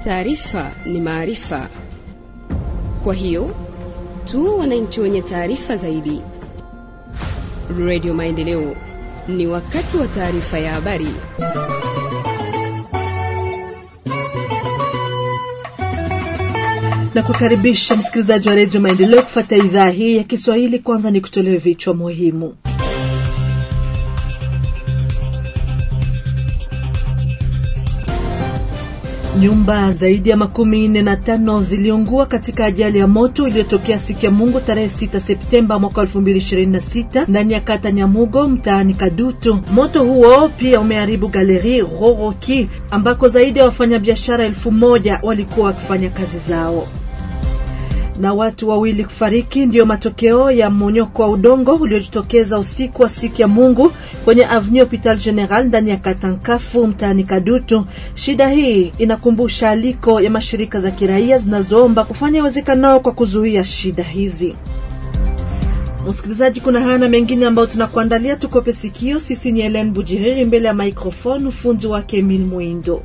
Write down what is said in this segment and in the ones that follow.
Taarifa ni maarifa, kwa hiyo tuwe wananchi wenye taarifa zaidi. Radio Maendeleo, ni wakati wa taarifa ya habari. na kukaribisha msikilizaji wa redio Maendeleo kufuata idhaa hii ya Kiswahili. Kwanza ni kutolewa vichwa muhimu. Nyumba zaidi ya makumi nne na tano ziliungua katika ajali ya moto iliyotokea siku ya Mungu tarehe 6 Septemba mwaka 2026 ndani ya kata Nyamugo mtaani Kadutu. Moto huo pia umeharibu galeri Roroki ambako zaidi ya wafanyabiashara elfu moja walikuwa wakifanya kazi zao na watu wawili kufariki ndiyo matokeo ya mmonyoko wa udongo uliojitokeza usiku wa siku ya Mungu kwenye Avenue Hopital General ndani ya Katankafu mtaani Kadutu. Shida hii inakumbusha aliko ya mashirika za kiraia zinazoomba kufanya iwezekanao kwa kuzuia shida hizi. Msikilizaji, kuna haya na mengine ambayo tunakuandalia, tukope sikio. Sisi ni Helen Bujiriri mbele ya microphone, ufunzi wake Emil Mwindo.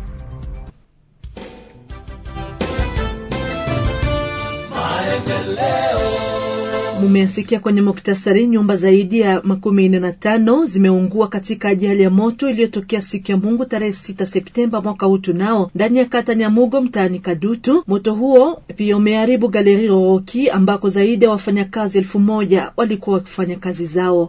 Mumesikia kwenye muktasari, nyumba zaidi ya makumi nne na tano zimeungua katika ajali ya moto iliyotokea siku ya Mungu tarehe sita Septemba mwaka huu tunao ndani ya kata Nyamugo mtaani Kadutu. Moto huo pia umeharibu galeri Roroki ambako zaidi ya wafanyakazi elfu moja walikuwa wakifanya kazi zao.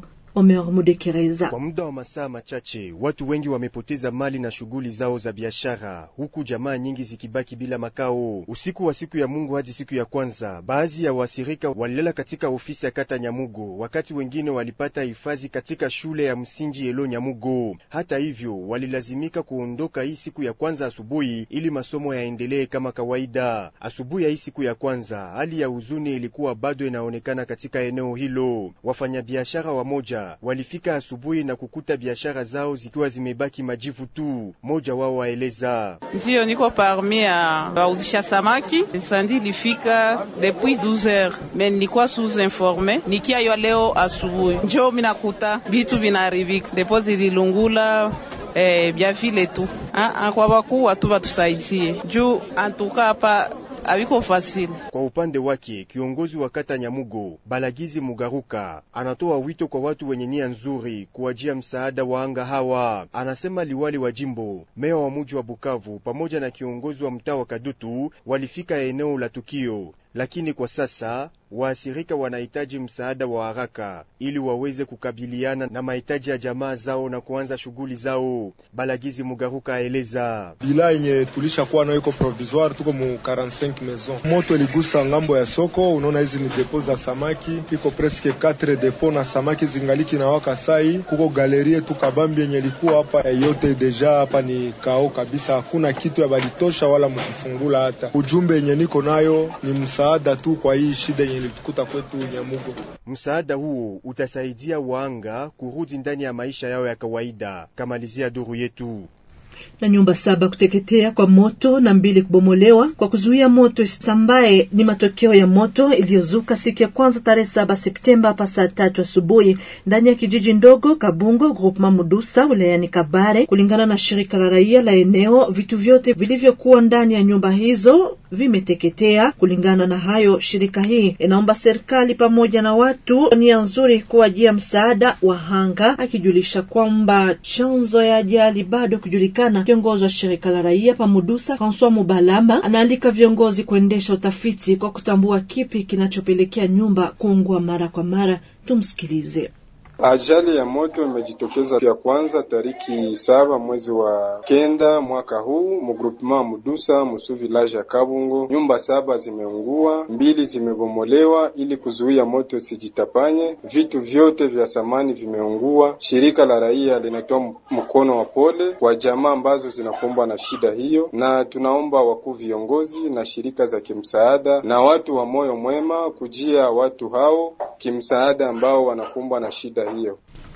Kwa muda wa masaa machache watu wengi wamepoteza mali na shughuli zao za biashara, huku jamaa nyingi zikibaki bila makao. Usiku wa siku ya Mungu hadi siku ya kwanza, baadhi ya wasirika walilala katika ofisi ya kata Nyamugo, wakati wengine walipata hifadhi katika shule ya msingi Elo Nyamugo. Hata hivyo, walilazimika kuondoka hii siku ya kwanza asubuhi ili masomo yaendelee kama kawaida. Asubuhi ya hii siku ya kwanza, hali ya huzuni ilikuwa bado inaonekana katika eneo hilo. Wafanyabiashara wamoja walifika asubuhi na kukuta biashara zao zikiwa zimebaki majivu tu. Moja wao waeleza: ndiyo niko parmi ya bauzisha samaki, sandi lifika depuis 12h me nilikuwa sous informe, nikia yo leo asubuhi njo minakuta bitu vinaribika depo zililungula eh, bya vile tu kwa bakuu watu batusaidie juu antuka hapa Aviko fasili. Kwa upande wake kiongozi wa kata Nyamugo Balagizi Mugaruka anatoa wito kwa watu wenye nia nzuri kuwajia msaada wa anga hawa. Anasema liwali wa jimbo, meya wa muji wa Bukavu pamoja na kiongozi wa mtaa wa Kadutu walifika eneo la tukio, lakini kwa sasa waasirika wanahitaji msaada wa haraka ili waweze kukabiliana na mahitaji ya jamaa zao na kuanza shughuli zao. Balagizi Mugaruka aeleza bila yenye tulisha kuwa nayo iko provisoire, tuko mu 45 maison. Moto iligusa ngambo ya soko, unaona hizi ni depo za samaki, iko presque 4 depo na samaki zingaliki na waka sai. Kuko galerie tu kabambi yenye ilikuwa hapa yote deja hapa ni kao kabisa, hakuna kitu ya balitosha wala mkufungula. Hata ujumbe yenye niko nayo ni msaada tu kwa hii shida ilitukuta kwetu Nyamugo. Msaada huo utasaidia waanga kurudi ndani ya maisha yao ya kawaida. Kamalizia duru yetu na nyumba saba kuteketea kwa moto na mbili kubomolewa kwa kuzuia moto isisambae ni matokeo ya moto iliyozuka siku ya kwanza tarehe saba Septemba hapa saa tatu asubuhi ndani ya kijiji ndogo Kabungo groupement Mudusa wilayani Kabare. Kulingana na shirika la raia la eneo, vitu vyote vilivyokuwa ndani ya nyumba hizo vimeteketea. Kulingana na hayo, shirika hii inaomba serikali pamoja na watu nia nzuri kuwajia msaada wahanga, akijulisha kwamba chanzo ya ajali bado kujulikana. Kiongozi wa shirika la raia pamudusa Francois Mubalama anaalika viongozi kuendesha utafiti kwa kutambua kipi kinachopelekea nyumba kuungua mara kwa mara. Tumsikilize. Ajali ya moto imejitokeza ya kwanza tariki saba mwezi wa kenda mwaka huu mugrupema Mudusa musu village ya Kabungo. Nyumba saba zimeungua, mbili zimebomolewa ili kuzuia moto isijitapanye. Vitu vyote vya samani vimeungua. Shirika la raia linatoa mkono wa pole kwa jamaa ambazo zinakumbwa na shida hiyo, na tunaomba wakuu viongozi na shirika za kimsaada na watu wa moyo mwema kujia watu hao kimsaada ambao wanakumbwa na shida hiyo.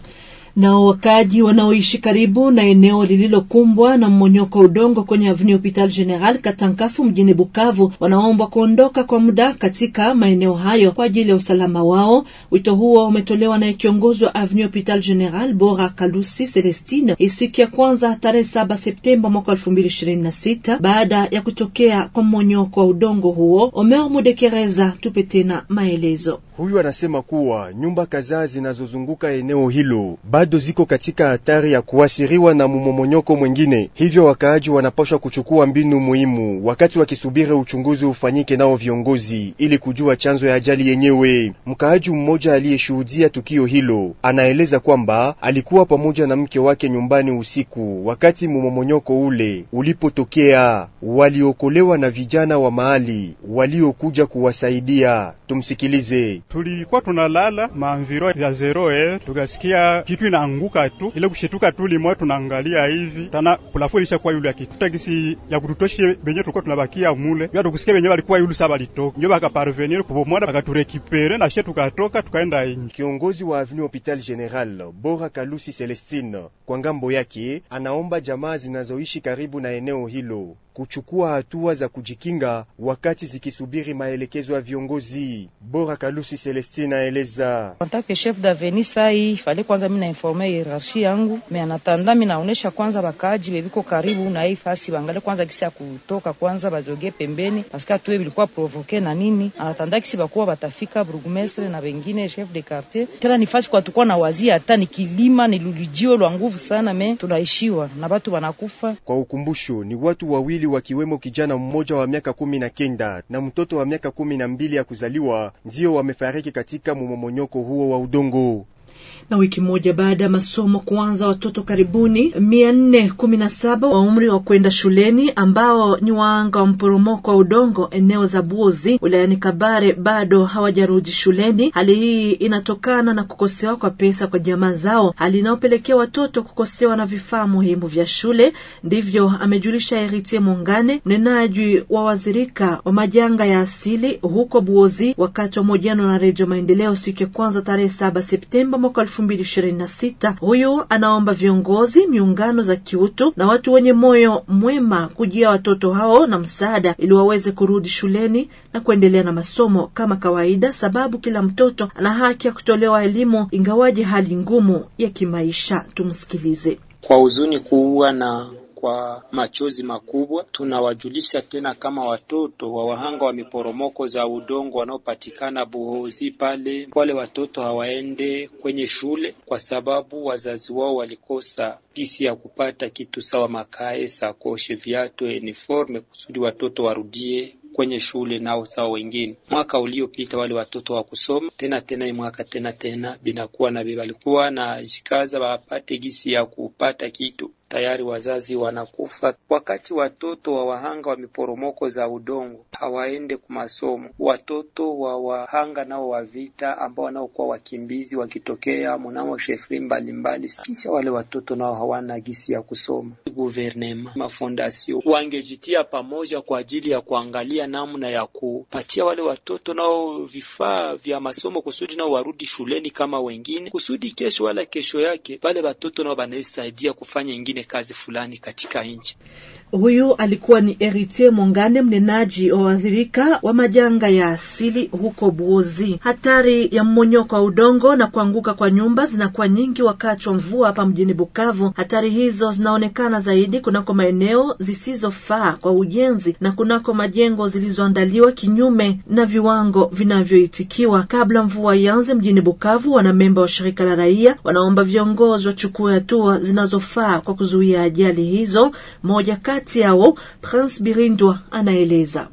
Nao wakaaji wanaoishi karibu na eneo lililokumbwa na mmonyoko wa udongo kwenye Avenue Hopital General Katankafu mjini Bukavu wanaombwa kuondoka kwa muda katika maeneo hayo kwa ajili ya usalama wao. Wito huo umetolewa na kiongozi wa Avenue Hopital General Bora Kalusi Celestine siku ya kwanza tarehe saba Septemba mwaka elfu mbili ishirini na sita baada ya kutokea kwa mmonyoko wa udongo huo. Omer Mudekereza, tupe tena maelezo. Huyu anasema kuwa nyumba kadhaa zinazozunguka eneo hilo bado ziko katika hatari ya kuathiriwa na mmomonyoko mwingine, hivyo wakaaji wanapaswa kuchukua mbinu muhimu wakati wakisubiri uchunguzi ufanyike nao viongozi ili kujua chanzo ya ajali yenyewe. Mkaaji mmoja aliyeshuhudia tukio hilo anaeleza kwamba alikuwa pamoja na mke wake nyumbani usiku wakati mmomonyoko ule ulipotokea. Waliokolewa na vijana wa mahali waliokuja kuwasaidia. Tumsikilize. Tulikuwa tunalala maanviro ya zero e, tukasikia kitu inaanguka tu, ile kushituka tu limoya, tunaangalia hivi tana kulafu ilishakuwa yule akituta gisi ya kututoshe benye tulikuwa tunabakia mule ya tukusikia benye walikuwa yule saba litoka ndio bakaparvenir kubomoda bakaturekipere na she tukatoka tukaenda inji. Kiongozi wa Avenue Hopital General Bora Kalusi Celestine kwa ngambo yake anaomba jamaa zinazoishi karibu na eneo hilo kuchukua hatua za kujikinga wakati zikisubiri maelekezo ya viongozi. Bora Kalusi Celestine aeleza Antake chef d'avenue sai fale kwanza mimi na informe hierarchie yangu me anatanda mimi naonesha kwanza bakaaji bebiko karibu na hii fasi bangale kwanza kisi ya kutoka kwanza bazoge pembeni paske tuwe bilikuwa provoke na nini anatanda kisi bakuwa batafika burgmestre na wengine chef de quartier tena ni fasi kwa tukua na wazia hata ni kilima ni lulijio lwa nguvu sana me tunaishiwa na batu banakufa. Kwa ukumbusho ni watu wawili wakiwemo kijana mmoja wa miaka kumi na kenda na mtoto wa miaka kumi na mbili ya kuzaliwa ndio wamefariki katika mmomonyoko huo wa udongo na wiki moja baada ya masomo kuanza, watoto karibuni mia nne kumi na saba wa umri wa kwenda shuleni ambao ni waanga wa mporomoko wa udongo eneo za Buozi wilayani Kabare bado hawajarudi shuleni. Hali hii inatokana na kukosewa kwa pesa kwa jamaa zao, hali inayopelekea watoto kukosewa na vifaa muhimu vya shule. Ndivyo amejulisha Eritie Mungane, mnenaji wa wazirika wa majanga ya asili huko Buozi, wakati wa mahojiano na Redio Maendeleo siku ya kwanza tarehe saba Septemba mwaka elfu mbili ishirini na sita. Huyu anaomba viongozi, miungano za kiutu na watu wenye moyo mwema kujia watoto hao na msaada ili waweze kurudi shuleni na kuendelea na masomo kama kawaida, sababu kila mtoto ana haki ya kutolewa elimu ingawaje hali ngumu ya kimaisha. Tumsikilize. Kwa huzuni kubwa na kwa machozi makubwa tunawajulisha tena kama watoto wa wahanga wa miporomoko za udongo wanaopatikana Buhozi pale, wale watoto hawaende kwenye shule kwa sababu wazazi wao walikosa pisi ya kupata kitu sawa makae, sakoshe, viatu, uniforme kusudi watoto warudie kwenye shule nao sawa wengine. Mwaka uliopita wale watoto wa kusoma tena tena, hii mwaka tena tena binakuwa na walikuwa na jikaza wapate gisi ya kupata kitu tayari wazazi wanakufa. Wakati watoto wa wahanga wa miporomoko za udongo hawaende ku masomo, watoto wa wahanga nao wa vita ambao wanaokuwa wakimbizi wakitokea mnamo shefri mbalimbali, kisha wale watoto nao hawana gisi ya kusoma. Guvernema, mafondasio wangejitia pamoja kwa ajili ya kuangalia namna ya kupatia wale watoto nao vifaa vya masomo kusudi nao warudi shuleni kama wengine, kusudi kesho wala kesho yake wale watoto nao wanaisaidia kufanya ingine kazi fulani katika nchi. Huyu alikuwa ni Eritier Mongane, mnenaji wa waathirika wa majanga ya asili huko Buozi. Hatari ya mmonyoko wa udongo na kuanguka kwa nyumba zinakuwa nyingi wakati wa mvua hapa mjini Bukavu. Hatari hizo zinaonekana zaidi kunako maeneo zisizofaa kwa ujenzi na kunako majengo zilizoandaliwa kinyume na viwango vinavyoitikiwa. Kabla mvua ianze mjini Bukavu, wanamemba wa shirika la raia wanaomba viongozi wachukue hatua zinazofaa kwa kuzuia ajali hizo. Moja kati yao Prince Birindwa anaeleza.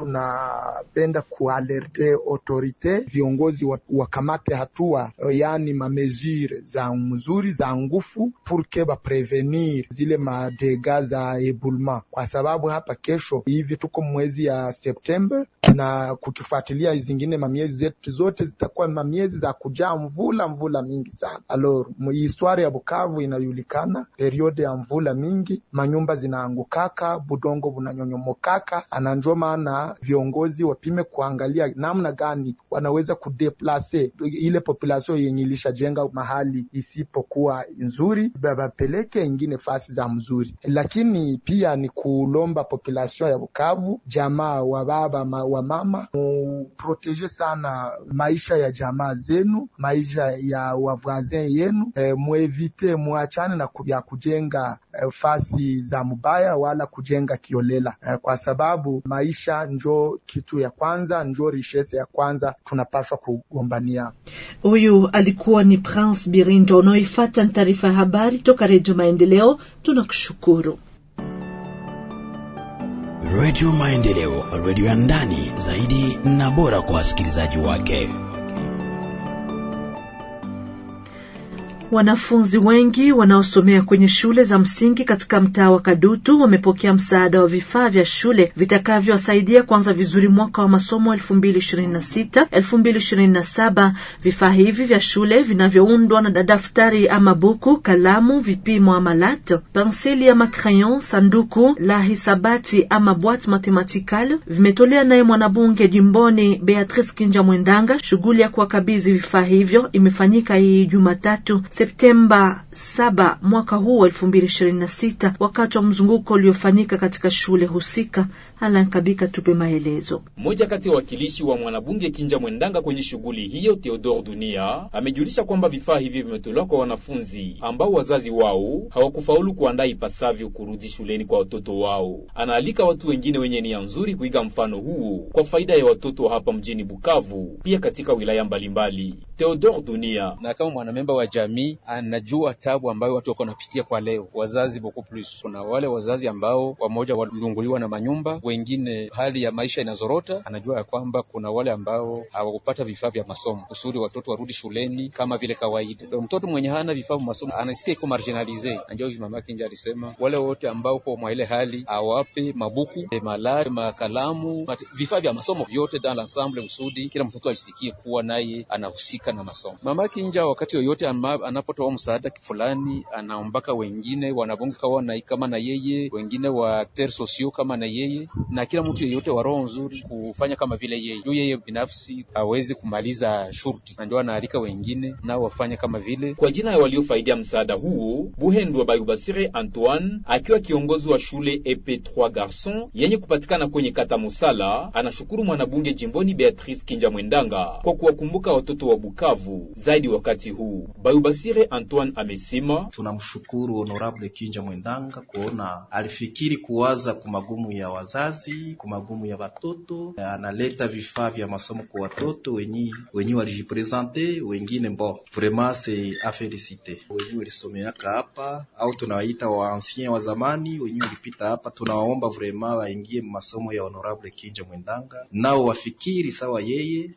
Tunapenda kualerte autorite viongozi wakamate hatua, yaani mamesure za mzuri za ngufu purke baprevenir zile madega za ebulma, kwa sababu hapa kesho hivi tuko mwezi ya Septemba na kukifuatilia zingine mamiezi zetu zote zitakuwa mamiezi za kujaa mvula mvula mingi sana. Alors histoire ya Bukavu inajulikana, periode ya mvula mingi, manyumba zinaangukaka, budongo bunanyonyomokaka, ananjo maana lazima viongozi wapime kuangalia namna gani wanaweza kudeplase ile population yenye ilishajenga mahali isipokuwa nzuri, wapeleke ingine fasi za mzuri. Lakini pia ni kulomba population ya Bukavu, jamaa wa baba ma, wa mama, muproteje sana maisha ya jamaa zenu, maisha ya wavwazin yenu, e, muevite muachane na ya kujenga e, fasi za mubaya wala kujenga kiolela e, kwa sababu maisha njo kitu ya kwanza, njo richesse ya kwanza tunapaswa kugombania. Huyu alikuwa ni Prince Birindo. Unaoifata ni taarifa ya habari toka Redio Maendeleo. Tunakushukuru. Redio Maendeleo, redio ya ndani zaidi na bora kwa wasikilizaji wake. Wanafunzi wengi wanaosomea kwenye shule za msingi katika mtaa wa Kadutu wamepokea msaada wa vifaa vya shule vitakavyowasaidia kuanza vizuri mwaka wa masomo 2026 2027. Vifaa hivi vya shule vinavyoundwa na daftari ama buku, kalamu, vipimo ama lat, penseli ama crayon, sanduku la hisabati ama boîte mathématicale vimetolea naye mwanabunge jimboni Beatrice Kinja Mwendanga. Shughuli ya kuwakabidhi vifaa hivyo imefanyika hii Jumatatu Septemba 7 mwaka huu 2026 wakati wa mzunguko uliofanyika katika shule husika. Alan Kabika tupe maelezo. Mmoja kati ya wakilishi wa mwanabunge Kinja Mwendanga kwenye shughuli hiyo, Theodore Dunia, amejulisha kwamba vifaa hivi vimetolewa kwa wanafunzi ambao wazazi wao hawakufaulu kuandaa ipasavyo kurudi shuleni kwa watoto wao. Anaalika watu wengine wenye nia nzuri kuiga mfano huo kwa faida ya watoto wa hapa mjini Bukavu, pia katika wilaya mbalimbali. Theodore Dunia: na kama mwanamemba wa jamii anajua tabu ambayo watu wako wanapitia kwa leo, wazazi beaucoup plus. Kuna wale wazazi ambao wamoja walunguliwa na manyumba wengine hali ya maisha inazorota. Anajua ya kwamba kuna wale ambao hawakupata vifaa vya masomo kusudi watoto warudi shuleni kama vile kawaida. Ndio mtoto mwenye hana vifaa vya masomo anasikia iko marginalize. Najua hivi mama Kinja alisema wale wote ambao kwa mwa ile hali awape mabuku, malari, makalamu, vifaa vya masomo vyote dans l'ensemble, kusudi kila mtoto alisikie kuwa naye anahusika na masomo. Mama Kinja wakati yoyote anapotoa msaada fulani, anaombaka wengine wanabunge kawa kama na yeye, wengine wa ter socio kama na yeye na kila mtu yeyote wa roho nzuri kufanya kama vile yeye, juu yeye binafsi hawezi kumaliza shurti, na ndio anaalika wengine nao wafanye kama vile. Kwa jina ya waliofaidia msaada huo, Buhendwa Bayubasire Antoine akiwa kiongozi wa shule EP3 Garçon yenye kupatikana kwenye kata Musala, anashukuru mwanabunge jimboni Beatrice Kinja Mwendanga kwa kuwakumbuka watoto wa Bukavu zaidi wakati huu. Bayubasire Antoine amesema, tunamshukuru honorable Kinja Mwendanga kuona alifikiri kuwaza kumagumu ya wazazi kumagumu ya watoto, analeta vifaa vya masomo kwa watoto wenyi wenyi walijipresente, wengine bo vraiment c'est a felicite. Wenyi walisomeaka hapa au tunawaita wa ancien wa zamani, wenyi walipita hapa, tunawaomba vraiment waingie masomo ya honorable Kinja Mwendanga, nao wafikiri sawa yeye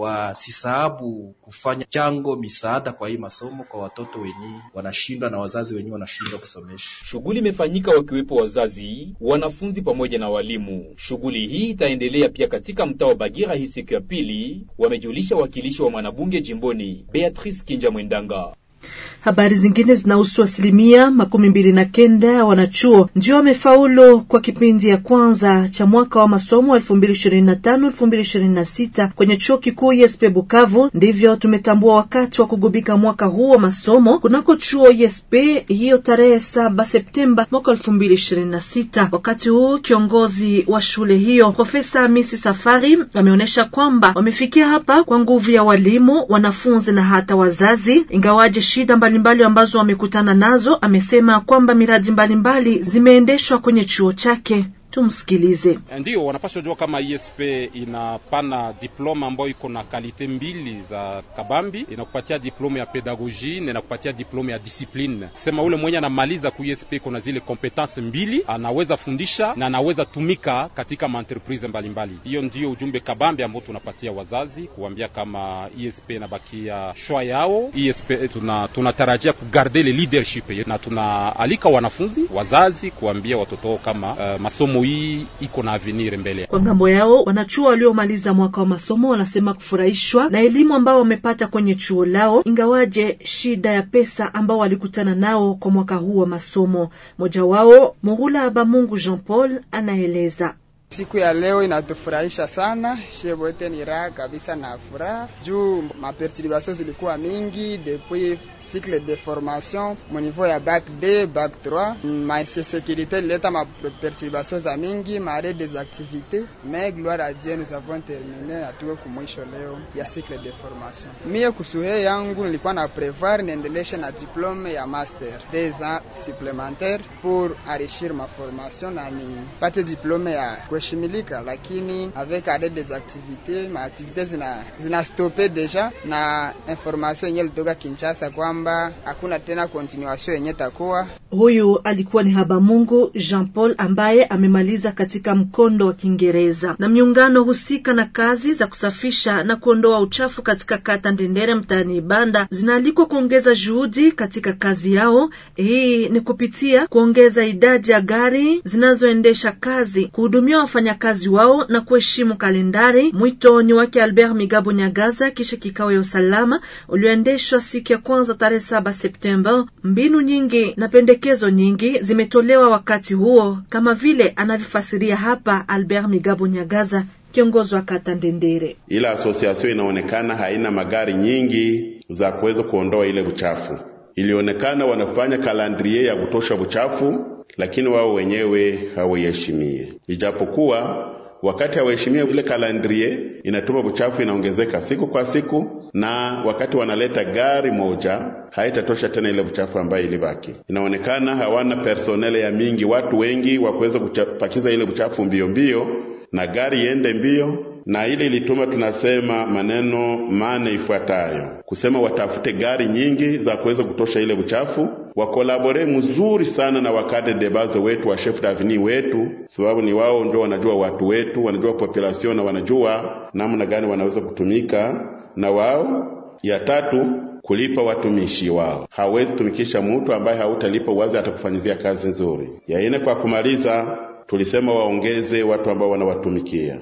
wasisahabu kufanya chango misaada kwa hii masomo kwa watoto wenye wanashindwa na wazazi wenye wanashindwa kusomesha. Shughuli imefanyika wakiwepo wazazi, wanafunzi pamoja na walimu. Shughuli hii itaendelea pia katika mtaa wa Bagira hii siku ya pili, wamejulisha wakilishi wa mwanabunge jimboni Beatrice Kinja Mwendanga. Habari zingine zinahusu asilimia makumi mbili na kenda wanachuo ndio wamefaulu kwa kipindi ya kwanza cha mwaka wa masomo elfu mbili ishirini na tano elfu mbili ishirini na sita kwenye chuo kikuu ISP Bukavu. Ndivyo tumetambua wakati wa kugubika mwaka huu wa masomo kunako chuo ISP hiyo tarehe saba Septemba mwaka elfu mbili ishirini na sita. Wakati huu kiongozi wa shule hiyo Profesa Hamisi Safari ameonyesha kwamba wamefikia hapa kwa nguvu ya walimu, wanafunzi na hata wazazi, ingawaje shida mbalimbali ambazo wamekutana nazo. Amesema kwamba miradi mbalimbali zimeendeshwa kwenye chuo chake. Tumsikilize. Ndio wanapaswa jua kama ISP inapana diploma ambayo iko na kalite mbili za kabambi, inakupatia diploma ya pedagogie na inakupatia diploma ya discipline. Kusema ule mwenye anamaliza ku ISP iko na zile competence mbili, anaweza fundisha na anaweza tumika katika maentreprise mbalimbali. Hiyo ndio ujumbe kabambi ambao tunapatia wazazi, kuambia kama ISP inabakia shwa yao. ISP tuna tunatarajia kugarde le leadership na tunaalika wanafunzi, wazazi kuambia watoto wao kama uh, masomo hii iko na avenir mbele. Kwa ngambo yao, wanachuo waliomaliza mwaka wa masomo wanasema kufurahishwa na elimu ambao wamepata kwenye chuo lao, ingawaje shida ya pesa ambao walikutana nao kwa mwaka huu wa masomo. Mmoja wao Murula Abamungu Jean Paul anaeleza. Siku ya leo inatufurahisha sana, shie wote ni raha kabisa na furaha juu maperturbation zilikuwa mingi depuis cycle de formation mu niveau ya bac B, bac 3 ma insécurité ileta ma perturbation za mingi mare des activités mais gloire à Dieu nous avons terminé atuwe kumwisho leo ya cycle de formation. Mie kusuhe yangu nilikuwa na prevoir niendeleshe na diplome ya master des ans supplémentaires pour enrichir ma formation na nipate diplome ya kuheshimilika, lakini avec arrêt des activités ma activités zina, zina stope deja na information yenye litoka Kinshasa kwamba hakuna tena continuation yenye takuwa. Huyu alikuwa ni Habamungu Jean Paul ambaye amemaliza katika mkondo wa Kiingereza. Na miungano husika na kazi za kusafisha na kuondoa uchafu katika kata Ndendere mtaani Ibanda zinaalikwa kuongeza juhudi katika kazi yao. Hii ni kupitia kuongeza idadi ya gari zinazoendesha kazi, kuhudumia wafanyakazi wao na kuheshimu kalendari. Mwito ni wake Albert Migabo Nyagaza kisha kikao ya usalama ulioendeshwa siku ya kwanza tarehe saba Septemba. Mbinu nyingi na pendekezo nyingi zimetolewa wakati huo, kama vile anavyofasiria hapa Albert Migabo Nyagaza, kiongozi wa kata Ndendere. Ila asosiasio inaonekana haina magari nyingi za kuweza kuondoa ile uchafu. Ilionekana wanafanya kalandrie ya kutosha uchafu, lakini wao wenyewe hawaiheshimie, ijapokuwa wakati hawaheshimia ile kalandrie inatuma uchafu inaongezeka siku kwa siku, na wakati wanaleta gari moja haitatosha tena ile uchafu ambayo ilibaki. Inaonekana hawana personele ya mingi, watu wengi wa kuweza kupakiza ile uchafu mbio mbio na gari iende mbio, na ile ilituma tunasema maneno mane ifuatayo, kusema watafute gari nyingi za kuweza kutosha ile uchafu, wakolabore mzuri sana na wakade debaze wetu wa chef davini wetu, sababu ni wao ndio wanajua watu wetu, wanajua population na wanajua namna gani wanaweza kutumika na wao. Ya tatu kulipa watumishi wao. Hawezi tumikisha mtu ambaye hautalipa wazi atakufanyizia kazi nzuri. Ya ine, kwa kumaliza, tulisema waongeze watu ambao wanawatumikia.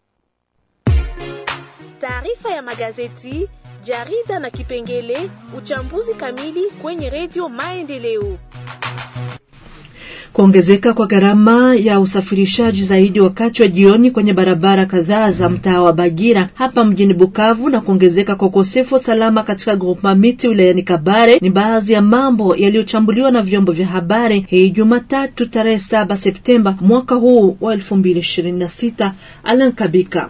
Taarifa ya magazeti, jarida na kipengele uchambuzi kamili kwenye redio Maendeleo. Kuongezeka kwa gharama ya usafirishaji zaidi wakati wa jioni kwenye barabara kadhaa za mtaa wa Bagira hapa mjini Bukavu na kuongezeka kwa ukosefu wa salama katika groupement miti wilayani Kabare ni baadhi ya mambo yaliyochambuliwa na vyombo vya habari hii Jumatatu tarehe saba Septemba mwaka huu wa elfu mbili ishirini na sita. Alan Kabika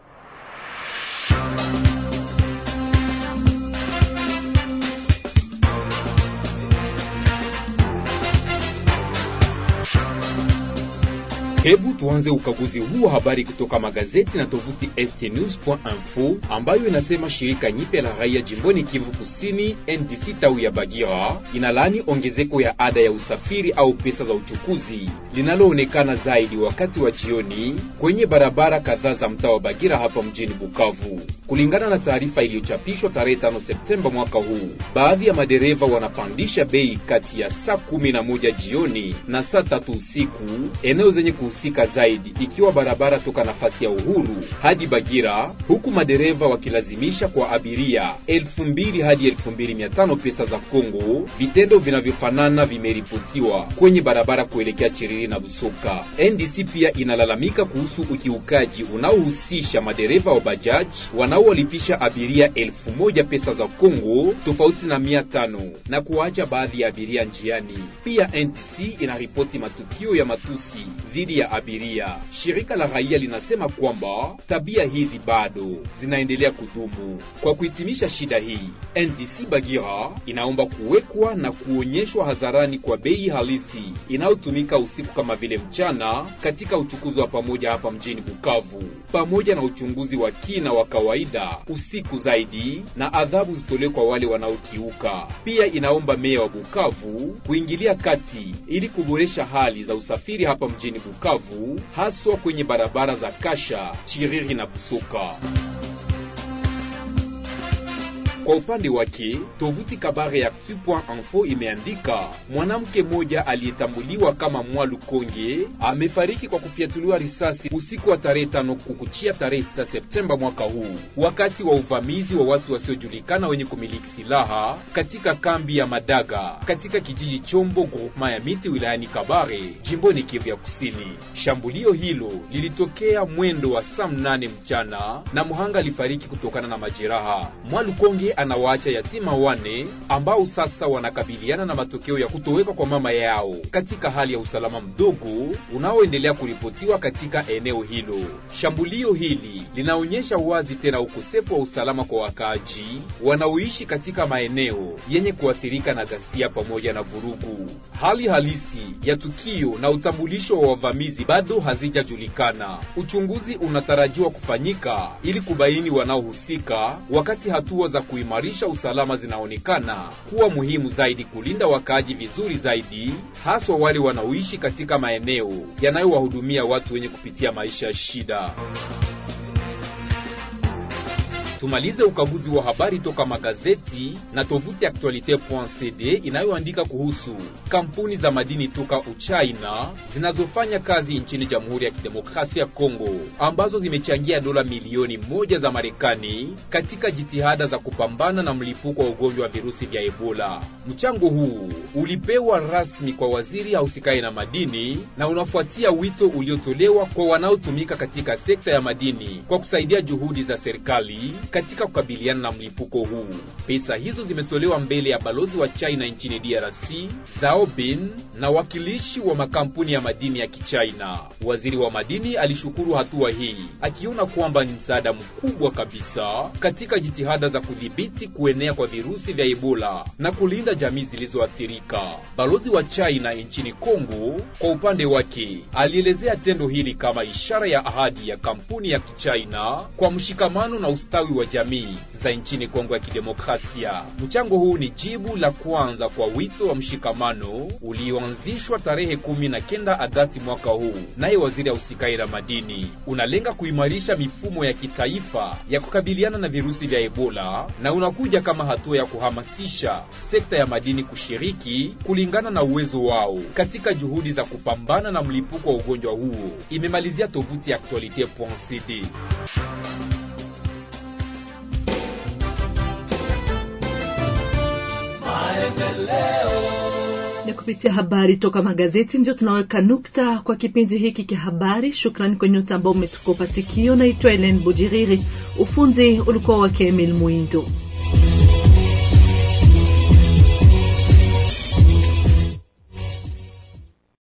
Hebu tuanze ukaguzi huu wa habari kutoka magazeti na tovuti stnews.info ambayo inasema shirika nyipya la raia jimboni Kivu Kusini NDC tawi ya Bagira inalani ongezeko ya ada ya usafiri au pesa za uchukuzi linaloonekana zaidi wakati wa jioni kwenye barabara kadhaa za mtaa wa Bagira hapa mjini Bukavu. Kulingana na taarifa iliyochapishwa tarehe 5 Septemba mwaka huu, baadhi ya madereva wanapandisha bei kati ya saa kumi na moja jioni na saa tatu usiku eneo zenye kuhusika zaidi ikiwa barabara toka nafasi ya Uhuru hadi Bagira, huku madereva wakilazimisha kwa abiria elfu mbili hadi elfu mbili mia tano pesa za Kongo. Vitendo vinavyofanana vimeripotiwa kwenye barabara kuelekea Chiriri na Busoka. NDC pia inalalamika kuhusu ukiukaji unaohusisha madereva wa bajaji wanaowalipisha abiria elfu moja pesa za Kongo tofauti na mia tano na kuacha baadhi ya abiria njiani. Pia NDC inaripoti matukio ya matusi dhidi ya abiria. Shirika la raia linasema kwamba tabia hizi bado zinaendelea kudumu. Kwa kuhitimisha shida hii, NDC Bagira inaomba kuwekwa na kuonyeshwa hadharani kwa bei halisi inayotumika usiku kama vile mchana katika uchukuzi wa pamoja hapa mjini Bukavu, pamoja na uchunguzi wa kina wa kawaida usiku zaidi na adhabu zitolewe kwa wale wanaokiuka. Pia inaomba meya wa Bukavu kuingilia kati ili kuboresha hali za usafiri hapa mjini Bukavu, haswa kwenye barabara za Kasha, Chiriri na Busoka. Kwa upande wake, tovuti Kabare Actu.info imeandika mwanamke mmoja aliyetambuliwa kama Mwalu Konge amefariki kwa kufyatuliwa risasi usiku wa tarehe tano kukuchia tarehe 6 Septemba mwaka huu wakati wa uvamizi wa watu wasiojulikana wenye kumiliki silaha katika kambi ya Madaga katika kijiji Chombo groupement ya miti wilayani Kabare jimboni Kivu ya Kusini. Shambulio hilo lilitokea mwendo wa saa mnane mchana na muhanga alifariki kutokana na majeraha. Mwalukonge anawaacha yatima wane ambao sasa wanakabiliana na matokeo ya kutoweka kwa mama yao katika hali ya usalama mdogo unaoendelea kuripotiwa katika eneo hilo. Shambulio hili linaonyesha wazi tena ukosefu wa usalama kwa wakaaji wanaoishi katika maeneo yenye kuathirika na ghasia pamoja na vurugu. Hali halisi ya tukio na utambulisho wa wavamizi bado hazijajulikana. Uchunguzi unatarajiwa kufanyika ili kubaini wanaohusika, wakati hatua za kuimarisha usalama zinaonekana kuwa muhimu zaidi kulinda wakaaji vizuri zaidi, haswa wale wanaoishi katika maeneo yanayowahudumia watu wenye kupitia maisha ya shida. Tumalize ukaguzi wa habari toka magazeti na tovuti Actualite.cd inayoandika kuhusu kampuni za madini toka Uchina zinazofanya kazi nchini Jamhuri ya Kidemokrasia ya Kongo ambazo zimechangia dola milioni moja za Marekani katika jitihada za kupambana na mlipuko wa ugonjwa wa virusi vya Ebola. Mchango huu ulipewa rasmi kwa waziri ahusikaye na madini na unafuatia wito uliotolewa kwa wanaotumika katika sekta ya madini kwa kusaidia juhudi za serikali katika kukabiliana na mlipuko huu. Pesa hizo zimetolewa mbele ya balozi wa China nchini DRC Zhao Bin na wakilishi wa makampuni ya madini ya Kichina. Waziri wa madini alishukuru hatua hii akiona kwamba ni msaada mkubwa kabisa katika jitihada za kudhibiti kuenea kwa virusi vya Ebola na kulinda jamii zilizoathirika. Balozi wa China nchini Kongo kwa upande wake alielezea tendo hili kama ishara ya ahadi ya kampuni ya Kichina kwa mshikamano na ustawi wa jamii za nchini Kongo ya Kidemokrasia. Mchango huu ni jibu la kwanza kwa wito wa mshikamano ulioanzishwa tarehe kumi na kenda Agasti mwaka huu, naye waziri ahusikaye na madini. Unalenga kuimarisha mifumo ya kitaifa ya kukabiliana na virusi vya Ebola na unakuja kama hatua ya kuhamasisha sekta ya madini kushiriki kulingana na uwezo wao katika juhudi za kupambana na mlipuko wa ugonjwa huo, imemalizia tovuti ya Actualite.cd. na kupitia habari toka magazeti ndio tunaweka nukta kwa kipindi hiki cha habari. Shukrani kwa nyote ambao umetukopa sikio. Naitwa Ellen Bujiriri, ufunzi ulikuwa wake Emil Mwindo.